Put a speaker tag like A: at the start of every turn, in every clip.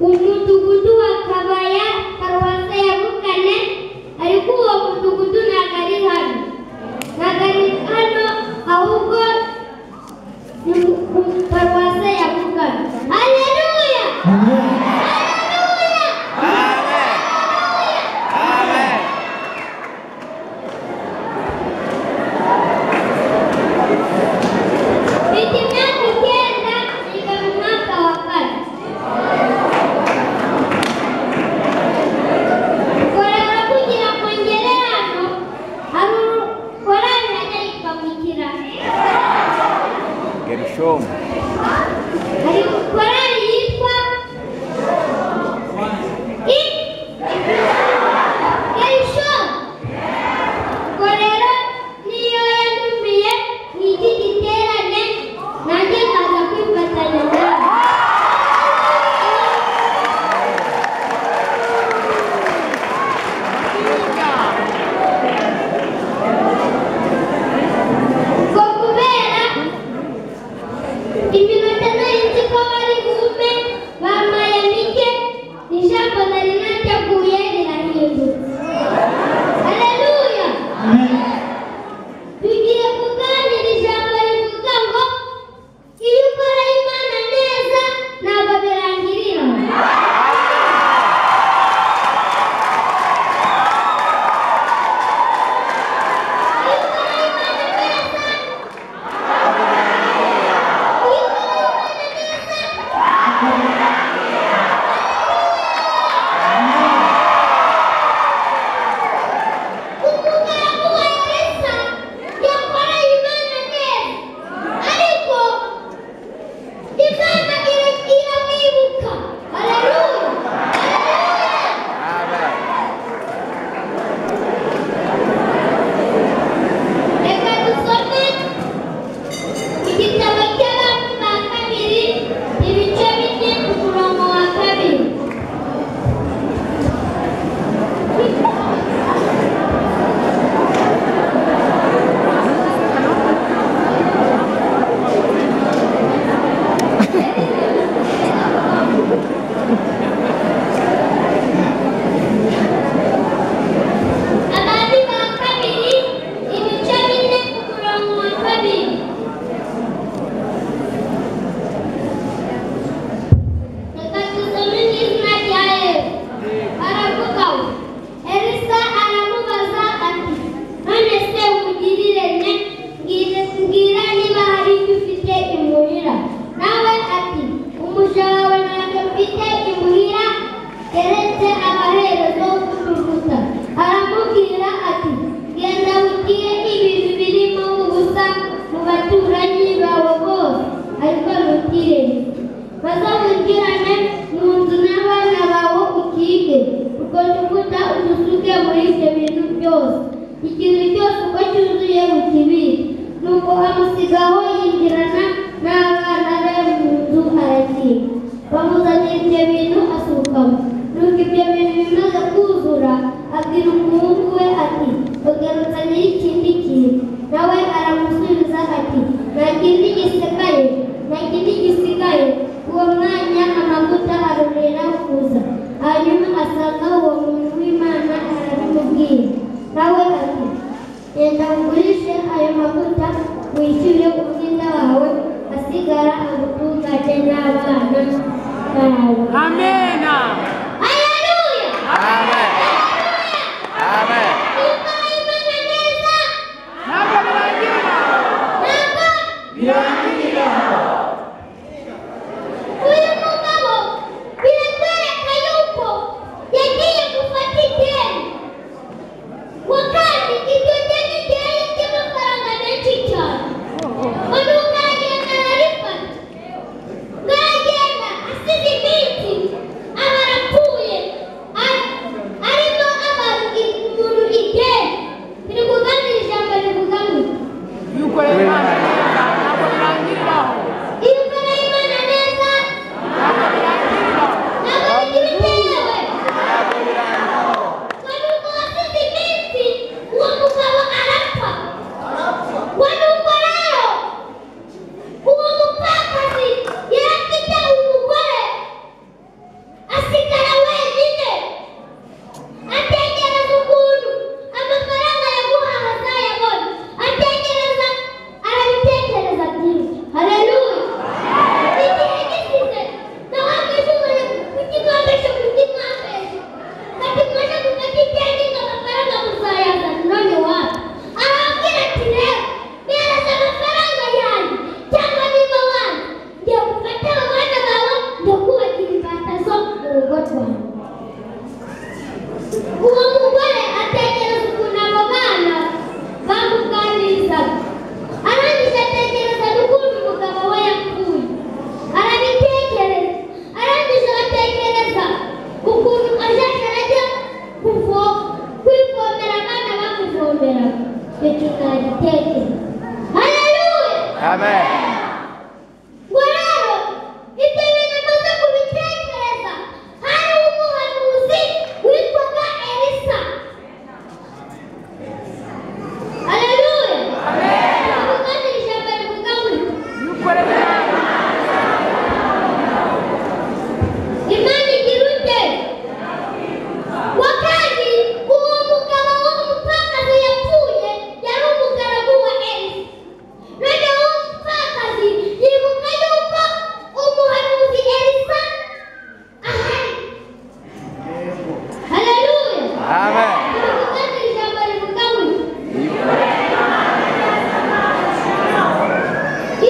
A: umudugudu wa kabaya paruwasi ya bukane ariko uwo mudugudu ntabwo ari hano ntabwo ari hano ahubwo ni ku paruwasi ya bukane haleluya
B: Amen.
A: haleluya
C: Amen. Amen.
A: miti myaka icyenda ikaba umwaka wa kane koraga kugira ngo ngere hano hari urukoranyanya ikabukira
C: Gershom.
A: hari korari yitwa i- Elisho. Ubwo rero niyo yantumiye mu iki giterane nanjye nkaza kwifatanya nawe ubwo kubera iminota nari nzi ko bari bume bampaye mike ijambo nari nateguye rirahindutse aleluya
B: Amen.
A: tugiye kuganira ijambo rivuga ngo iyo ukora imana neza ntabwo birangirira iyo ukora imana neza iyo ukora imana neza umugaragu wa Elisa yakoreye Imana neza ariko Imana ira- iramwibuka haleluya haleluya
C: Amen.
A: reka dusome igitabo cy'abantu ba kabiri ibice bine ku murongo wa kabiri abandi ba kabiri ibice bine ku murongo wa kabiri reka dusome mu izina rya yesu aravuga ngo elisa aramubaza ati none se umugirire ne mbwira mbwira niba hari icyo ufite imuhira nawe ati umuja wawe ntabwo mfite imuhira keretse amaherezo y'urukuta aramubwira ati genda wugire ibintu birimo ubusa mu baturanyi bawe bose ariko ntutirenge bazabugirane mu nzu n'abana bawe ukige urwo rukuta urusuke muri ibyo bintu byose ikintu cyose uko cyuzuye mu kibiri nuko amusigaho yinjirana n'abana be mu nzu arakiga bamuzanira ibyo bintu asukamo nuko ibyo bintu bimaze kuzura abwira umuhungu we ati ugarutse nyir'ikindi kintu nawe aramusubiza ati nta kindi gisigaye nta kindi gisigaye uwo mwanya amavuta arorera kuza hanyuma asanga uwo muntu w'imana arabimubwira nawe ati genda ugurishe ayo mavuta wishyure umwenda wawe asigara agutunganye n'abana bawe
D: Amena.
A: haleluya
C: Amen. Amen.
A: Yumva Imana neza
D: Ntabwo birangira.
A: ntabwo
B: Birangirira.
A: uyu mugabo biratwereka yuko yagiye gufata ideni ngo kandi iryo deni ryari ry'amafaranga menshi cyane uyu aragenda ararifata ngo aragenda asize iminsi kuogotwa. Uwo mugore atekereza ukuntu abo bana bamuganirizaga, arangije atekereza n'ukuntu umugabo we yapfuye, arabitekereza, arangije atekereza ukuntu azaza ajya kuvo- kwivomera abana bamuvomera, icyo kintu aragitekereza. Haleluya!
C: Amen.
A: ngo rero ibyo bintu amaze kubitekereza hari umuhanuzi witwaga elisa aleluya kandi iri jambo rivuga ngo
D: Nukore neza.
A: imana igira ute wa kandi uwo mugabo w'umupfakazi yapfuye yari umugaragu wa elisa noneho uwo mupfakazi yibuka yuko umuhanuzi elisa ahari haleluya
C: Amen.
A: Tuvugane ijambo rivuga ngo yuko ari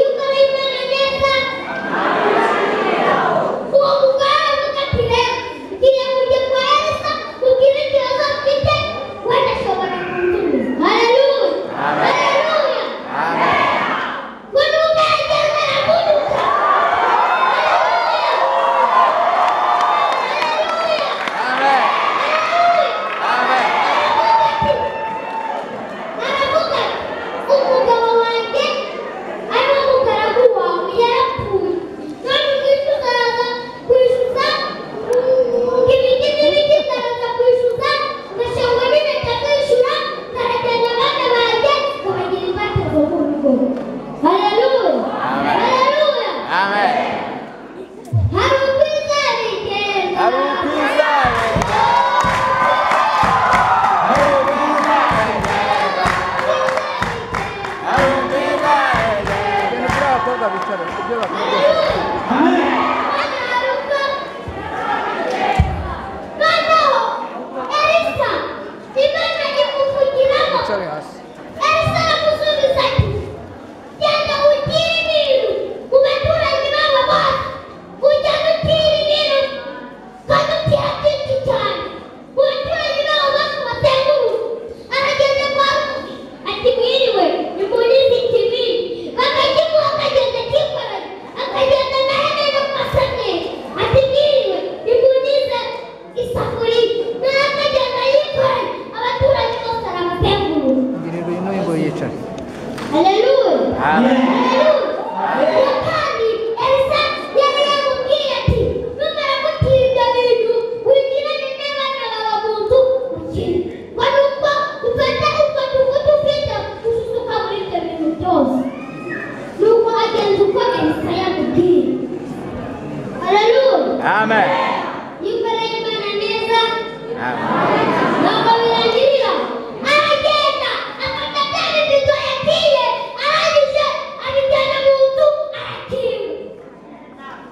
A: Imana neza uwo mugore aravuga ati rero ngiye kujya kwa Elisa mubwire ikibazo mfite wenda ashobora kunsubiza haleluya
C: Amen.
A: haleluya
C: Amen.
A: ngo ntugerageze arakunyuka
C: Amen. Amen.
A: aravuga ati umugabo wanjye ari wo mugaragu wawe yarapfuye none ubwishyu uraza kwishyuza ngo ibiki n'ibiki ndaza kwishyuza ngashangwa n'impeta kwishyura nkarajyana abana banjye nkabagira ingwate zo mu rugo haleluya
C: Amen.
A: haleluya
C: Amen.
A: hari ubwizere igenda
C: Hari ubwizerwe. Hari ubwizerwe. Ibintu by'abakobwa bicara, ibyo bakora byose.
A: Noneho Elisa Imana imuvugiramo
C: Wicare hasi.
A: Elisa aramusubiza ati genda ugire ibintu mu baturanyi babo bose ujyane utire ibintu kandi utira byinshi cyane mu baturanyi babo bose bazenguruka aragenda kwa Rusi ati mwiriwe nimurizi ikibi bakakimuha akagenda akikoranye akagenda na Henene kwa Samweli ati mwiriwe nimurize isafuriya nawe akagenda yikoranye abaturage bose arabazenguruka
C: Ngira ibintu ngo yicare.
A: Haleluya.
C: Amen.
A: Haleluya. Uwo kandi Elisa yari yamubwiye ati numara gutira ibyo bintu wigirane n'abana bawe mu nzu ukire. Ngo ni uko ufata utwo tugutu ufite ususuka muri ibyo bintu byose. Nuko agenza uko Elisa yamubwiye. Haleluya.
C: Amen.
A: Yikoreye Imana neza.
C: Amen.
A: Ntabwo birangirira aragenda afata bya bibido yagiye arangije abijyana mu nzu arakira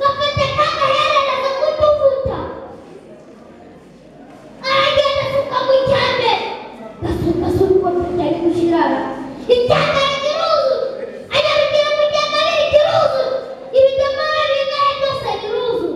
A: gafata k'agaherereza k'utuvuta aragenda asuka mu cyambe gasuka se ukuntu cyari gushyira icyambe rikiruzu anyabikira mu cyambe rikiruzu ibijyamo bari ngahe byose biruzu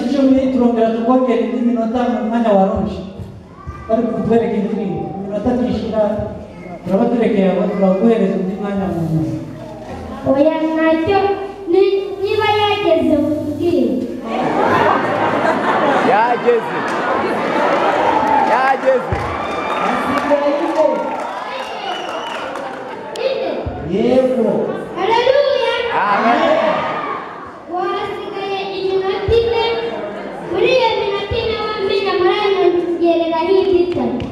E: ngoja ni minota mwana waronshi bari kutwereka indimi iminota tuyishira turabaterekeye turaguhereza undi mwanya muntu
A: oya ntacyo ni- niba yageze mubwire
C: yageze yageze
B: Asigaye
A: ine
B: yego
A: haleluya
C: amen
A: wasigaye iminota ine muri iyo minota ine wamenya muranyongereraho indi itatu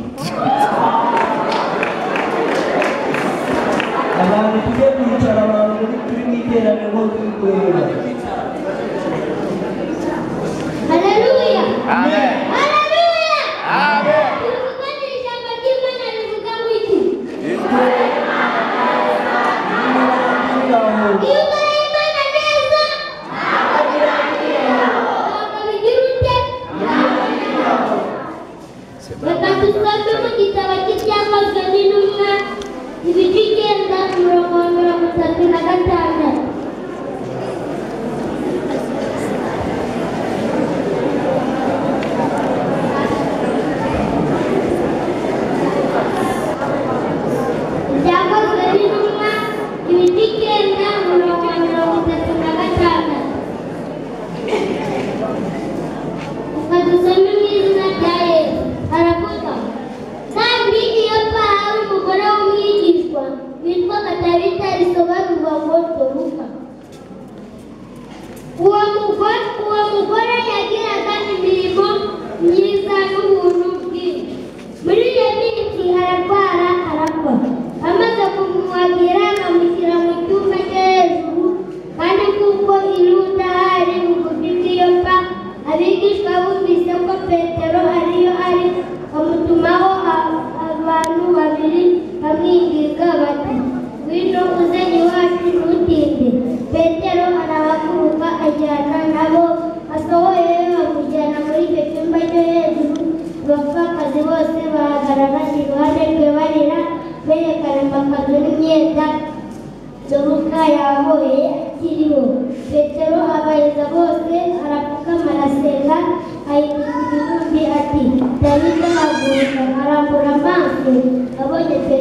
B: abantu tujye kwicara abantu muri- turi mu iteraniro twigorora
A: haleluya
C: amen
A: haleluya
C: amen
A: tuvuga ni ijambo ry'imana rivuga ngo iki
B: Ngaho.
A: iyo ukora imana neza ntabwo bigira ute reka dusome mu gitabo cy'ibyakozwe n'intumwa ibice icyenda umurongo wa mirongo itatu na gatandatu ibyakozwe n'intumwa ibice icyenda umurongo wa mirongo itatu na gatandatu ukadusome mu izina rya yesu aravuga kandi iyo bahawe umugore w'umwigishwa witwa katabita risobanurwa ngo doruka uwo mugore uwo mugore yagiraga imirimo myiza n'ubuntu bwinshi muri iyo minsi ararwara arakwa amaze kumwagira akamushyira mu cyumba cyo hejuru kandi kuko irunda hari bugufi bw'iyo mva abigishwa bumvise ko petero ariyo ari bamutumaho a- abantu babiri bamwinginga bati ngwino uze iwacu ntutinde petero arabakuruka ajyana nabo asohoye bamujyana muri icyo cyumba cyo hejuru abapfakazi bose bahagarara iruhande rwe barira berekana amakazu n'imyenda Doruka yahoye akiriho petero abahiza bose arapfukama arasenga ahindura ibibumbi ati dawidi arahaguruka arambura amaso abonye petero